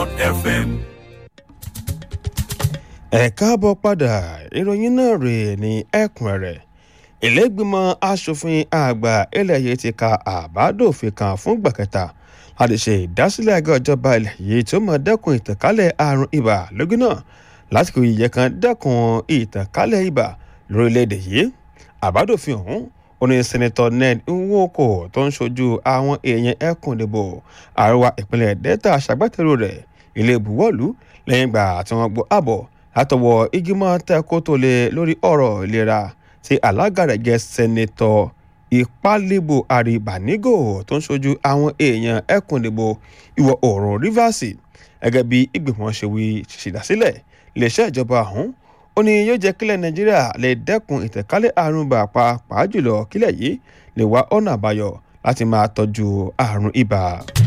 FM. ẹ káàbọ̀ padà ìròyìn náà rèé ní ẹ̀kúnrẹ́rẹ́ ìlẹ́gbìmọ̀ asòfin àgbà ilẹ̀ yìí ti ka àbádòfin kan fún ìgbà kẹta láti ṣe ìdásílẹ̀ àgọ́ ìjọba ilẹ̀ yìí tó máa dẹ́kun ìtànkálẹ̀ àrùn ibà lógún náà lásìkò ìyẹ kan dẹ́kun ìtànkálẹ̀ ibà lórílẹ̀‐èdè yìí àbádòfin ọ̀hún ó ní sẹ́nẹ́tọ̀ ned nwoko tó ń ṣojú àwọn èèyàn ẹkùn ìdìbò àríwá ìpínlẹ̀ delta ṣàgbátẹrù rẹ̀ ilé ìbuwọ́lù lẹ́yìn ìgbà tí wọ́n gbọ́ àbọ̀ látọwọ́ ìgbìmọ̀ tẹ́kótólé lórí ọ̀rọ̀ ìlera tí alága rẹ̀ jẹ́ sẹ́nẹ́tọ̀ ìpálẹ́bù àríbánígò tó ń ṣojú àwọn èèyàn ẹkùn ìdìbò ìwọ̀ oòrùn rivers gẹ́gẹ́ bí ìgbìmọ̀ ṣe wí ṣèdásílẹ̀ iléeṣẹ́ ìjọba ọ̀hún ó ní yóò jẹ́ kílẹ̀ nàìjíríà lè dẹ́kun ìtẹ̀kálẹ̀ àrùn ibà pàápàá jùlọ kílẹ̀ yìí lè wá ọ̀nà àbáyọ láti máa tọ́jú àrùn ibà.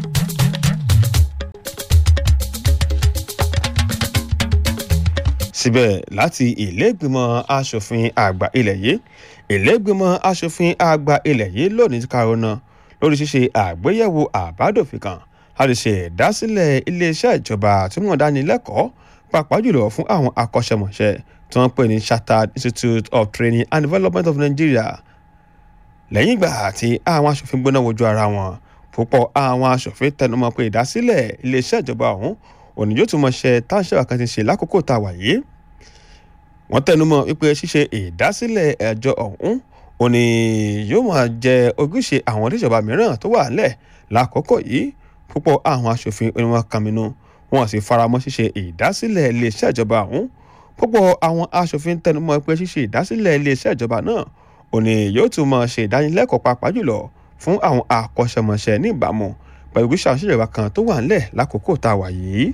síbẹ̀ láti ìlẹ́gbìmọ̀ asòfin àgbà ilẹ̀ yìí ìlẹ́gbìmọ̀ asòfin àgbà ilẹ̀ yìí lónìí ti karùn-ún lórí ṣíṣe àgbéyẹ̀wò àbádòfin kan láti ṣe ìdásílẹ̀ iléeṣẹ́ ìjọba tí wọ́n dání lẹ́kọ̀ọ́ pàápàá jùlọ fún àwọn akọ́ṣẹ́mọṣẹ́ tí wọ́n pè ní chartered institute of training and development of nigeria lẹ́yìn ìgbà tí àwọn asòfin gbóná wojú ara wọn púpọ̀ àwọn asòfin tẹnumọ́ pé ìdásílẹ̀ iléeṣẹ́ ìjọba ọ̀hún òní yóò tún mọ̀ ṣe táǹṣẹ́ kan ti ṣe lákòókò tá a wà yìí wọ́n tẹnumọ́ wípé ṣíṣe ìdásílẹ̀ ẹjọ́ ọ̀hún òní yóò máa jẹ ojúṣe àwọn oníṣèjọba mìíràn tó wà nílẹ̀ lákòókò yìí púpọ̀ àwọn asòfin onímọ̀ kàmínú wọn sì faramọ́ ṣíṣe ìdásílẹ̀ iléeṣẹ́ ìjọba ọ̀hún púpọ̀ àwọn asòfin tẹnumọ́ pé ṣíṣe ìdásílẹ̀ iléeṣẹ́ ìjọba náà òní yóò tún máa ṣe ìdánilẹ́kọ̀ọ́ pàápàá jùlọ fún àwọn akọ́ṣẹ́mọṣẹ́ ní ìbámu pẹ̀lú gbèsè àwọn ìṣèjọba kan tó wà nílẹ̀ lákòókò tá a wà yìí.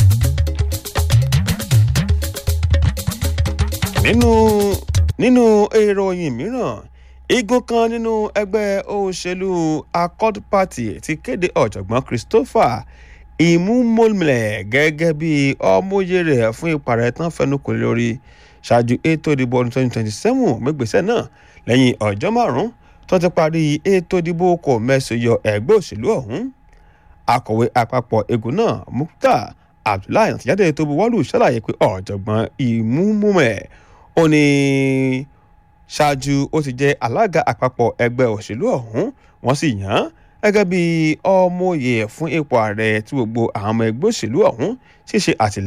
nínú nínú ìròyìn mìíràn igun kan nínú ẹgbẹ́ òṣèlú accord party ti kéde ọ̀jọ̀gbọ́n christopher ìmúmọ́lẹ̀ gẹ́gẹ́ bí ọmọye rẹ̀ fún ìpàrẹ̀ tán fẹnukò lórí ṣáájú ètò ìdìbò ọdún twenty twenty seven mẹ́gbẹ̀sẹ̀ náà lẹ́yìn ọjọ́ márùn-ún tó ti parí ètò ìdìbò kò mẹ́sàn yọ ẹgbẹ́ òṣèlú ọ̀hún akọ̀wé àpapọ̀ egun náà mukta abdullahi àtìjáde tó buwọ́lù ṣàlàyé pé ọ̀jọ̀gbọ́n ìmúmọ́lẹ̀ ó ní ṣáájú ó ti jẹ́ alága àpapọ̀ ẹgbẹ́ òṣèlú ọ̀hún wọ́n sì yàn án gẹ́gẹ́ bí ọmọye fún ipò ààrẹ tí gbogbo àwọn ọmọ ẹgbẹ́ òṣèlú ọ̀hún ṣíṣe àtìlẹ́yìn.